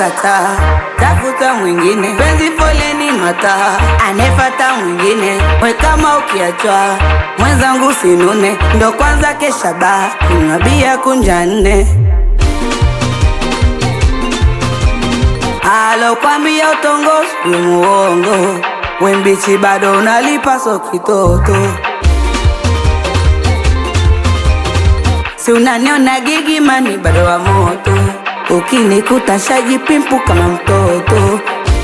kukataa, tafuta mwingine, penzi foleni mataa, anefata mwingine, we kama ukiachwa mwenzangu sinune, ndo kwanza kesha baa, kunywa bia kunja nne alokwambia utongozi we muongo, we mbichi bado unalipa so kitoto si unaniona gigimani bado wa moto, ukinikuta shajipimpu kama mtoto,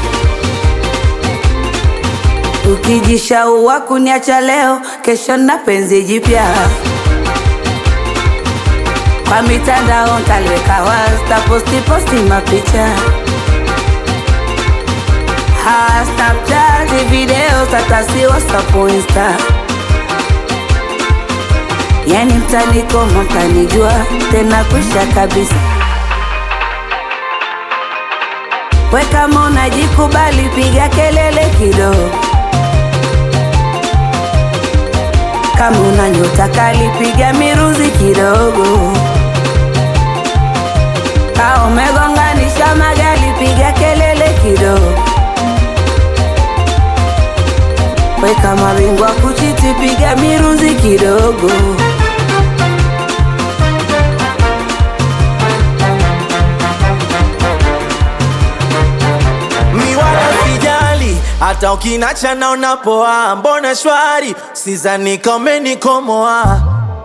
ukijishaua kuniacha leo, kesho na penzi jipya kwa mitandao ntaliweka wazi, taposti posti mapicha ha Snapchat video tatasi WhatsApp Insta Yani mtanikoma mtanijua tena kwisha kabisa. We kama unajikubali piga kelele kidogo, kama una nyota kali piga miruzi kidogo, ka umegonganisha magari piga kelele kidogo, we kama bingwa kuchiti piga miruzi kidogo. mi wala sijali hata ukinacha naona poa, mbona shwari, sizani kama umenikomoa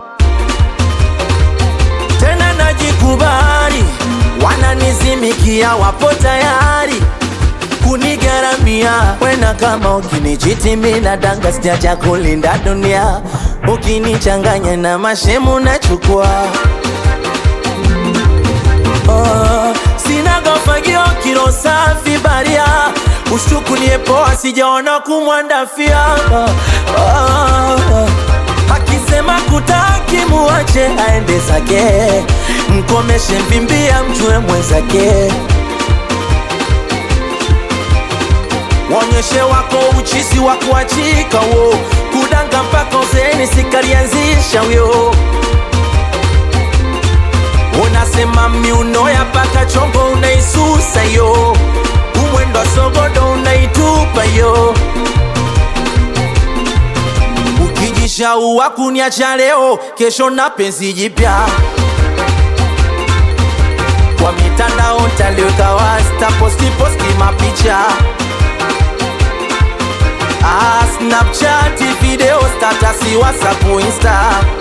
tena, najikubali, wananizimikia, wapo tayari kunigaramia wena, kama ukinichiti mina danga, sijacha kulinda dunia, ukinichanganya na mashemu nachukua Oh, sina gofagio kilo safi baria ushtukulie poa sijaona kumwandafia oh, oh, akisema kutaki muache aende zake mkomeshe mvimbia mjue mwenzake wonyeshe wako uchisi wa kuachika wo kudanga mpaka uzeni sikalianzisha wyo unasema miuno ya paka chongo unaisusa yo umwendo wa sogodo unaitupa yo ukijishaua kuniacha leo kesho na penzi jipya kwa mitandao ntaliweka wazi taposti posti mapicha ah, snapchat video statasi whatsapp insta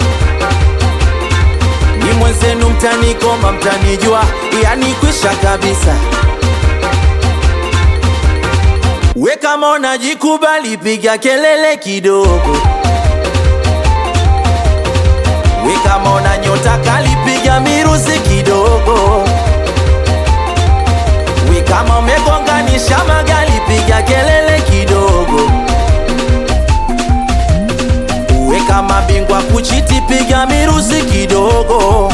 ni mwenzenu mtanikoma mtanijua yani kwisha kabisa we kama unajikubali piga kelele kidogo we kama una nyota kali piga miruzi kidogo we kama umegonganisha magali piga kelele kidogo we kama bingwa kuchiti piga miruzi kidogo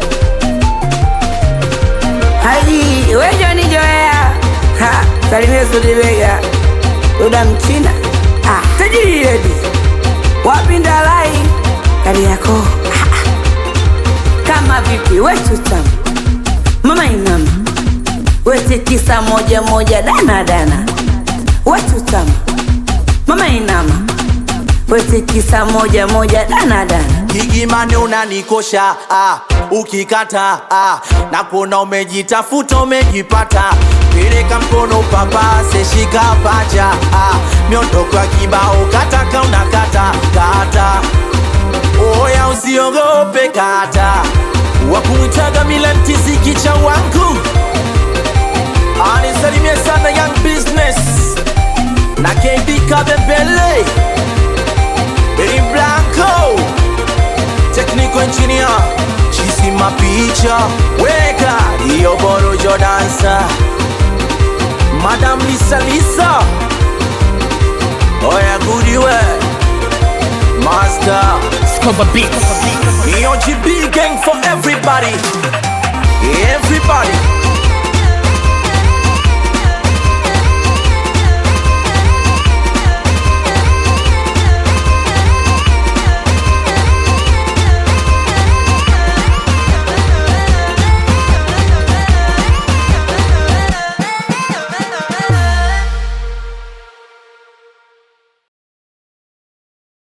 Haji wejo ni joea ha salimia Sudibega Duda Mchina ah, tajiri redi wapinda lai kari yako ah, ah. kama vipi wetu tamu mama inama wete tisa moja moja dana dana wetu tamu mama inama wete tisa moja moja dana dana Gigimani unanikosha ah, ukikata ah, na kuona umejitafuta umejipata, peleka mkono papase, shika pacha ah, miondoko ya kibao kataka unakata kata, oya usiogope kata, wakumwitaga mila mtiziki cha wangu anisalimie sana young business na KB Kabembele Benny Blanco Technical engineer Chisi mapicha Weka Iyo borojo dansa Madam Lisa Lisa Oya goodiwe Master Scoba Beats. Iyo GB gang for everybody Everybody